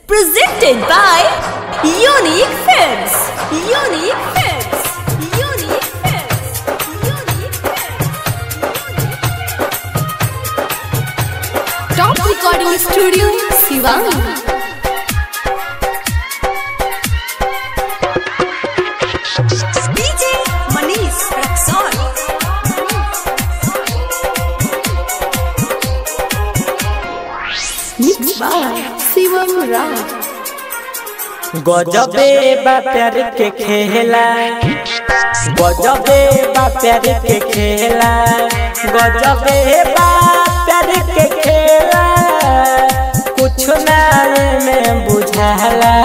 Presented by Unique Films. Unique Films. Unique Films. Unique Films. Top Recording Studio, Sivan. DJ Manish Raxon. Mixed by Sivam Raj. गजबे बा प्यार के खेला गजबे बा प्यार के खेला गजबे बा प्यार के खेला कुछ ना में बुझाला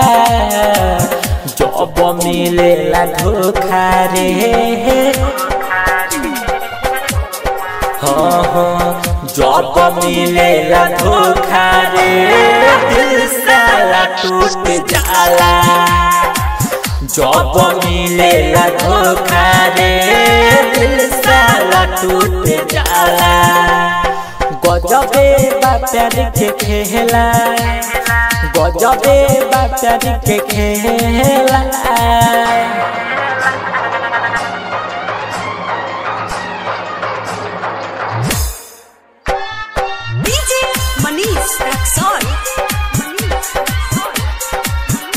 जब मिलेला धोखा रे हाँ हाँ जब मिलेला धोखा रे दिल साला टूट जाला जब मिलेला धोखा रे दिल साला टूट जाला गजबे बा प्यार के खेला गजबे बा प्यार के खेला DJ Manish Raxon. Manish Raxon.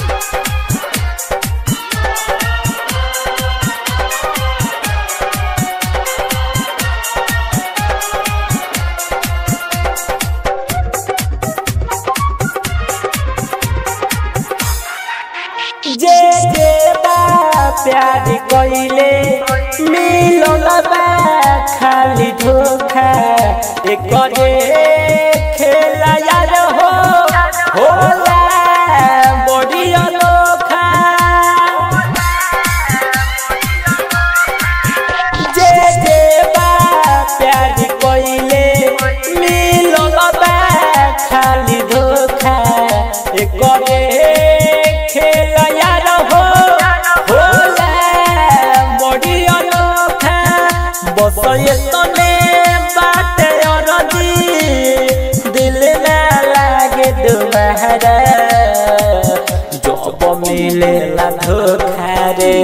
जे जे बा प्यार कइले मिलल बा खाली धोखा एकरे खेला यार हो होला बड़ी अनोखा जे जे बा प्यार कइले मिलल बा खाली धोखा एकरे खेला यार हो होला बड़ी अनोखा बस ये तने बाटे अरजी दिल ना लागे दोबारा जब मिलेला धोखा रे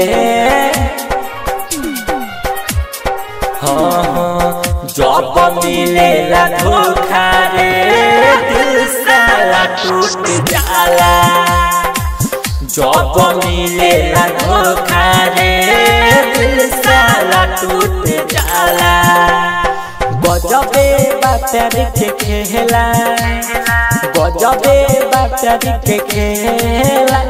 हाँ हाँ जब मिलेला धोखा रे दिल साला टूट जाला जब मिलेला धोखा रे दिल साला टूट जाला गजबे बा प्यार के खेला गजबे बा प्यार के खेला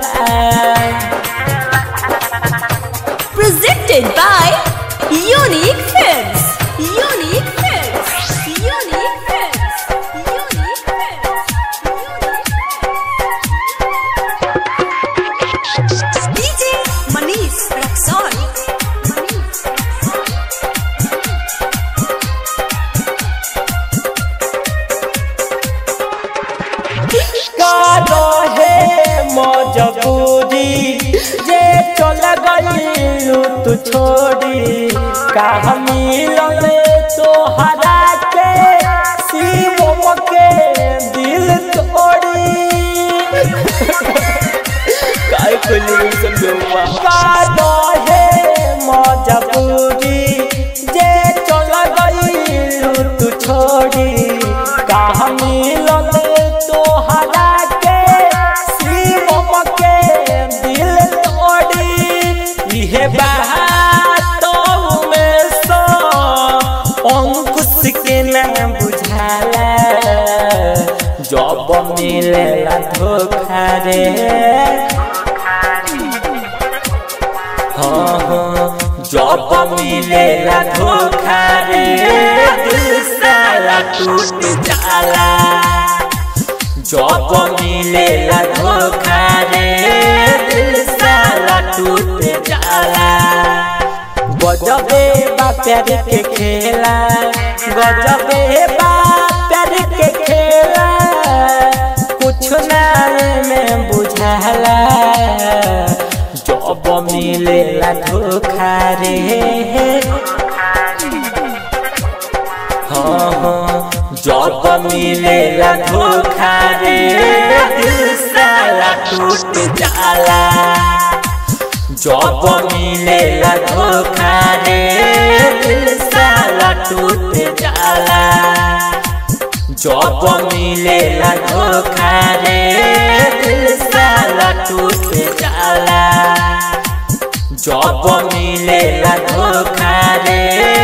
Presented by Unique Films. Unique Films. Unique Films. Unique Films. DJ Manish Raxon. Manish Raxon. कारो है मजबूरी जे चल गईलू तू छोड़ी का मिलल तो हरा के शिवम के दिल तोड़ी काय कोली समझवा कारो है मजबूरी जे चल गईलू तू छोड़ी का मिलल तो हरा के शिवम के दिल तोड़ी इहे बात में सो अंकुश के न बुझाला जब मिलेला धोखा रे हाँ हाँ जब मिलेला धोखा रे दिल साला टूट जाला जब मिलेला धोखा रे दिल साला टूट जाला गजबे बा प्यार के खेला गजबे बा प्यार के खेला कुछ ना में बुझाला जब मिलेला धोखा रे हाँ हाँ जब मिलेला धोखा रे दिल साला टूट जाला जब मिलेला धोखा रे दिल साला टूट जाला जब मिलेला धोखा रे दिल साला टूट जाला जब मिलेला धोखा रे